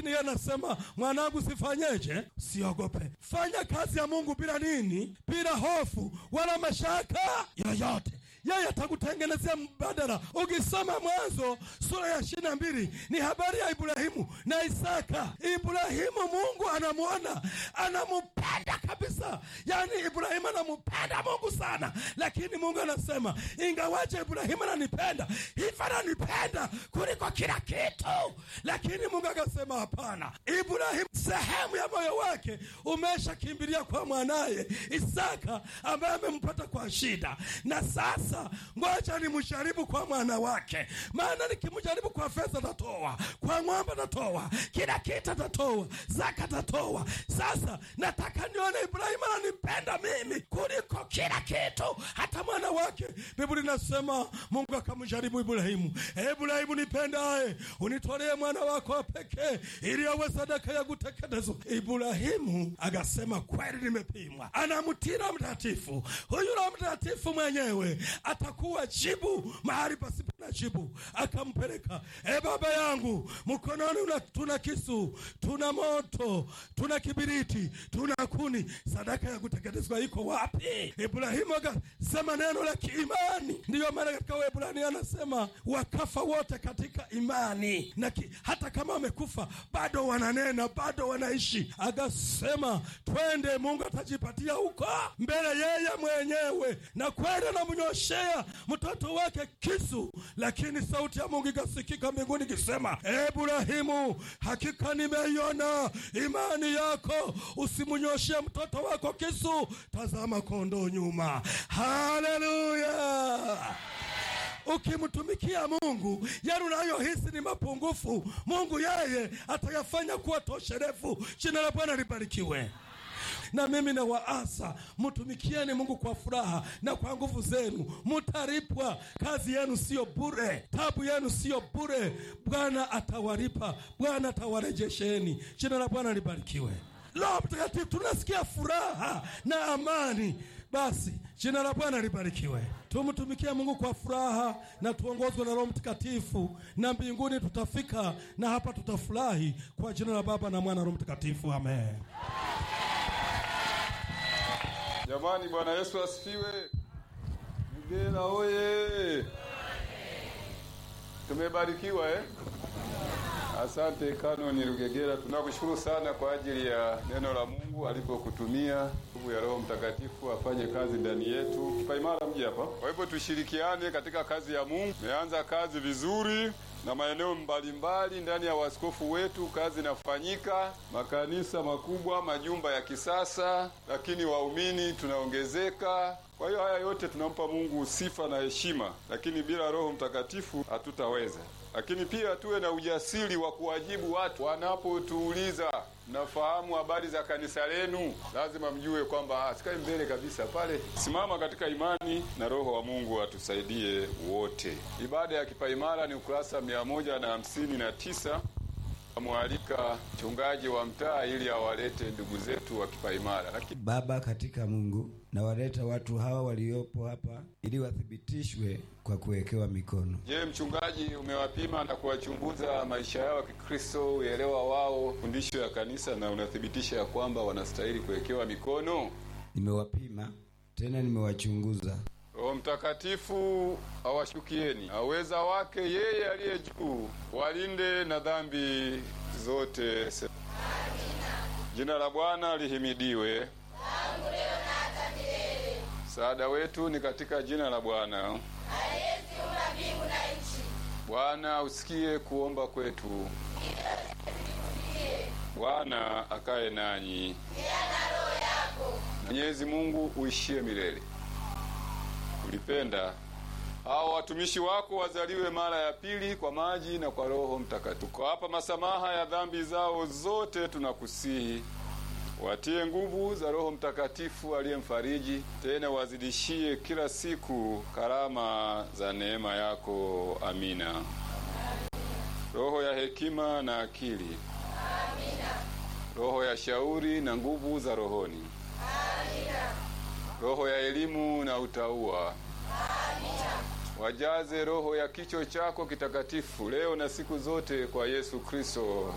lakini yeye anasema mwanangu, sifanyeje? Siogope, fanya kazi ya Mungu bila nini? Bila hofu wala mashaka yoyote yeye atakutengenezea mbadala. Ukisoma Mwanzo sura ya ishirini na mbili ni habari ya Ibrahimu na Isaka. Ibrahimu Mungu anamwona, anamupenda kabisa, yaani Ibrahimu anampenda Mungu sana, lakini Mungu anasema ingawaje Ibrahimu ananipenda hivi, ananipenda kuliko kila kitu, lakini Mungu akasema hapana, Ibrahimu sehemu ya moyo wake umeshakimbilia kwa mwanaye Isaka ambaye amempata kwa shida, na sasa ngoja nimjaribu kwa mwana wake, maana nikimjaribu kwa fedha tatoa, kwa ng'ombe tatoa, kila kitu tatoa, zaka tatoa. Sasa nataka nione Ibrahimu ananipenda mimi kuliko kila kitu, hata mwana wake. Biblia inasema Mungu akamjaribu Ibrahimu, Ibrahimu nipendaye, unitolee mwana wako wa pekee ili awe sadaka ya kuteketezwa. Ibrahimu akasema kweli, nimepimwa. Anamtii Roho Mtakatifu. Huyu Roho Mtakatifu mwenyewe atakuwa jibu mahali pasipo na jibu. Akampeleka, e baba yangu, mkononi una, tuna kisu, tuna moto, tuna kibiriti, tuna kuni, sadaka ya kuteketezwa iko wapi? Ibrahimu akasema neno la kiimani. Ndiyo maana katika Waebrania anasema wakafa wote katika imani na ki, hata kama wamekufa bado wananena, bado wanaishi. Akasema twende, Mungu atajipatia huko mbele yeye mwenyewe, na kweli anamnyoshea mtoto wake kisu, lakini sauti ya Mungu ikasikika mbinguni ikisema, Ibrahimu, hakika nimeiona imani yako, usimnyoshee mtoto wako kisu, tazama kondoo nyuma. Haleluya! Ukimtumikia Mungu yale unayohisi ni mapungufu, Mungu yeye atayafanya kuwa tosherefu. Jina la Bwana libarikiwe. Na mimi na waasa mtumikieni Mungu kwa furaha na kwa nguvu zenu, mutaripwa. Kazi yenu siyo bure, tabu yenu siyo bure. Bwana atawalipa, Bwana atawarejesheni. Jina la Bwana libarikiwe. Roho Mtakatifu, tunasikia furaha na amani. Basi jina la Bwana libarikiwe. Tumtumikie Mungu kwa furaha na tuongozwe na Roho Mtakatifu, na mbinguni tutafika, na hapa tutafurahi. Kwa jina la Baba na Mwana na Roho Mtakatifu, amen. Jamani, Bwana Yesu asifiwe. Mgela oye! Tumebarikiwa eh? Asante Kanoni Rugegera, tunakushukuru sana kwa ajili ya neno la Mungu alipokutumia nguvu ya Roho Mtakatifu afanye kazi ndani yetu. Kipaimara mji hapa. Kwa hivyo tushirikiane katika kazi ya Mungu. Tumeanza kazi vizuri na maeneo mbalimbali ndani ya waskofu wetu, kazi inafanyika, makanisa makubwa, majumba ya kisasa, lakini waumini tunaongezeka. Kwa hiyo haya yote tunampa Mungu sifa na heshima, lakini bila Roho Mtakatifu hatutaweza. Lakini pia tuwe na ujasiri wa kuwajibu watu wanapotuuliza, mnafahamu habari za kanisa lenu, lazima mjue kwamba sikai mbele kabisa pale. Simama katika imani na Roho wa Mungu atusaidie wote. Ibada ya kipaimara ni ukurasa mia moja na hamsini na tisa. Amwalika mchungaji wa mtaa ili awalete ndugu zetu wa kipaimara. Lakini Baba katika Mungu, nawaleta watu hawa waliopo hapa ili wathibitishwe kwa kuwekewa mikono. Je, mchungaji, umewapima na kuwachunguza maisha yao ya Kikristo, uelewa wao, fundisho ya kanisa, na unathibitisha ya kwamba wanastahili kuwekewa mikono? Nimewapima tena nimewachunguza. Roho Mtakatifu awashukieni, aweza wake yeye aliye juu, walinde na dhambi zote. Jina la Bwana lihimidiwe. Msaada wetu ni katika jina la Bwana. Bwana usikie kuomba kwetu. Bwana akae nanyi. Mwenyezi Mungu uishie milele. Ulipenda hao watumishi wako wazaliwe mara ya pili kwa maji na kwa Roho Mtakatifu. Kwa hapa masamaha ya dhambi zao zote, tunakusihi watie nguvu za Roho Mtakatifu aliyemfariji, tena wazidishie kila siku karama za neema yako. Amina. Roho ya hekima na akili, roho ya shauri na nguvu za rohoni, roho ya elimu na utauwa wajaze roho ya kicho chako kitakatifu leo na siku zote kwa Yesu Kristo